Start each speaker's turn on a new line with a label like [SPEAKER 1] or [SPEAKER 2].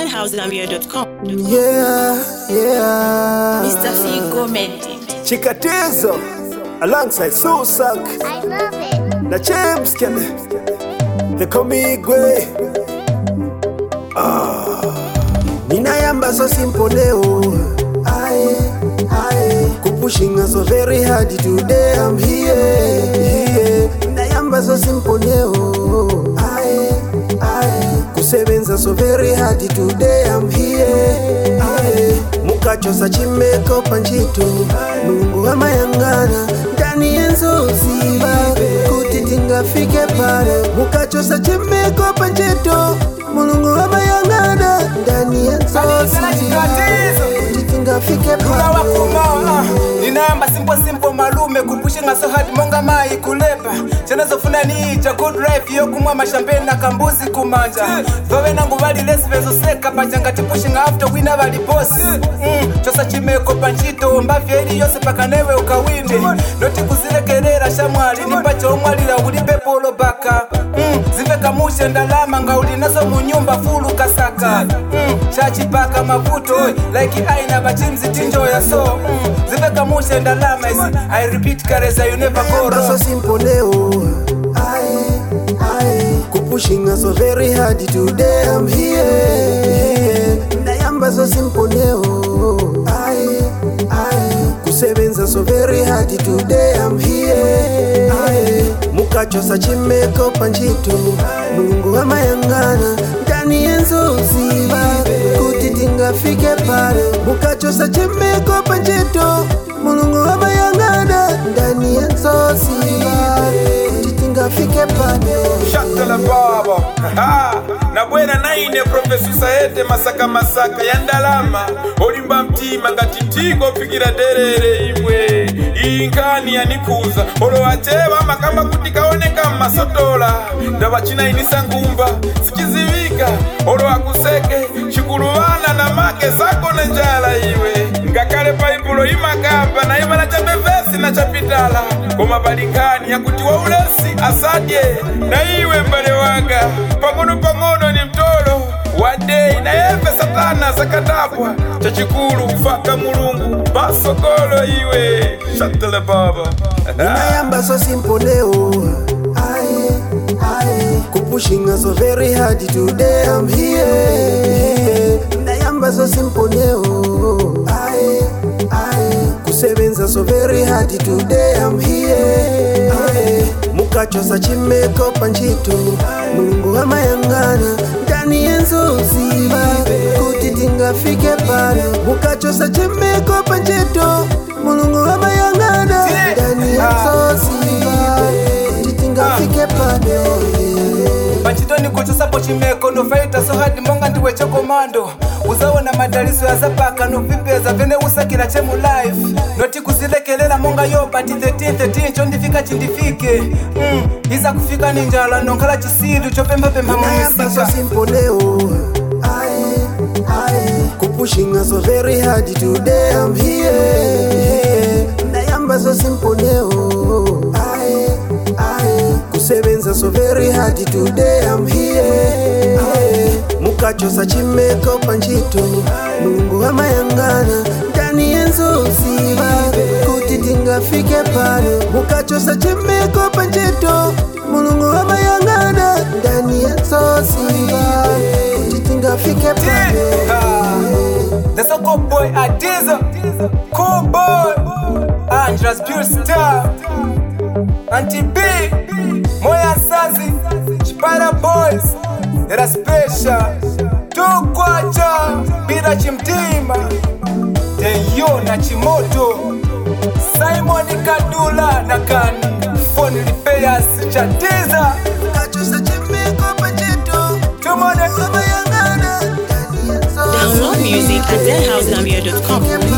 [SPEAKER 1] deadhousegambia.com.
[SPEAKER 2] Yeah, yeah.
[SPEAKER 1] Mr. Figo Mendy.
[SPEAKER 2] Chikatizo alongside Susak
[SPEAKER 3] I love it.
[SPEAKER 2] na James Kelly. They call me Igwe. Ah, ninayamba so simple leo. Aye, aye. Kupushing us so very hard today. I'm here, here. Ninayamba so simple leo. Aye, aye. Kusebenza so very hard today. I'm here, aye. mukachosa chimeko panchito mulungu amayangana ndani yenzozi kuti tingafike pale mukachosa chimeko panchito mulungu amayangana ndani yenzozi kuti tingafike pale
[SPEAKER 4] wakuma ninamba simple simple malume kupushinga so hard monga mai kulepa chanazofuna niija good life yokumwa mashampeni na kambuzi kumanja vave nangu vali lesi vezoseka pachanga tipushinga after wina vali bosi mm, chosa chimeko panchito mbavya ili yose paka newe ukawinde noti kuzilekelera shamwali nipacha omwalira uli pepolo baka mm, zivekamushe ndalama nga uli nazo munyumba fulu kasaka mm, chachipaka mavuto like aina bachimzi tinjoya so mm, zivekamushe ndalama isi i repeat kareza you never go
[SPEAKER 2] Nayamba so
[SPEAKER 4] wrong
[SPEAKER 2] simple leo Aye, aye. Kupushing us so very hard today I'm here Nayamba so simple leo Aye, aye. Kusebenza so very hard today I'm here Aye. Mukachosa chimeko panchito Mulungu amayangana ndani yenzozi kuti tingafike pale mukachosa chimeko panchito mulungu amayangana ndani yenzozi kuti tingafike pale
[SPEAKER 5] shatala baba Ha! na bwera naine profesusa ete masaka masaka ya ndalama olimba mtima ngati ntiko pfikira derere imwe iyi nkani yanikuza olo acheva makamba kuti kaoneka mmasotola ndava chinainisa ngumba sichizivika olo akuseke chikuluvana na make zako na njala iwe ngakale paipulo imakamba na ivala cha bevesi na chapitala koma pali nkhani yakuti waulesi asadye na iwe mbale wanga pang'ono pang'ono ni mtolo wadei na yefe satana zakatapwa chachikulu kufaka mulungu pasokolo iwe shatele baba
[SPEAKER 2] ninayamba so simple leo Aye, aye. Kupushing us so very hard today I'm here Ninayamba so simple leo Aye, aye. Kusebenza so very hard today I'm here Aye. Mukachosa chimeko panchito Mulungu amayangana ndani yenzozi kuti tingafike pale mukachosa chimeko panchito mulungu amayangana ndani yenzozi kuti tingafike pale
[SPEAKER 4] pachitoni kuchosapo chimeko nofaita so hadi monga ndiwe chokomando uzaona madaliso yazapaka novipeza vene usakira chemu life noti kuzilekelela monga yobati 1313 chondifika chindifike mm, iza kufika ni njala nonkhala chisilu chopemphapempha
[SPEAKER 2] nayamba so
[SPEAKER 4] mumisika
[SPEAKER 2] simple leo Aye, aye. kupushing us so very hard today I'm here nayamba so simple leo Aye, aye. kusebenza so very hard today I'm here Aye. mukachosa chimeko panchito mulungu amayangana ndani yenzozi kuti tingafike pale mukachosa chimeko panchito mulungu amayangana ndani yenzozi kuti tingafike pale
[SPEAKER 4] That's a good boy, Adiza. Cool boy. Andras Pure Star. Auntie B. Moya Sazi. Chipara Boys. Era special. Tukwacha. Bila chimtima. Teyo na Chimoto. Simon Kadula na Kani. Phone repairs. Chatiza.
[SPEAKER 2] mukachosa chimeko panchito
[SPEAKER 4] Tumone.
[SPEAKER 2] amayangana ndani yenzozi
[SPEAKER 1] Download music at deadhousegambia.com.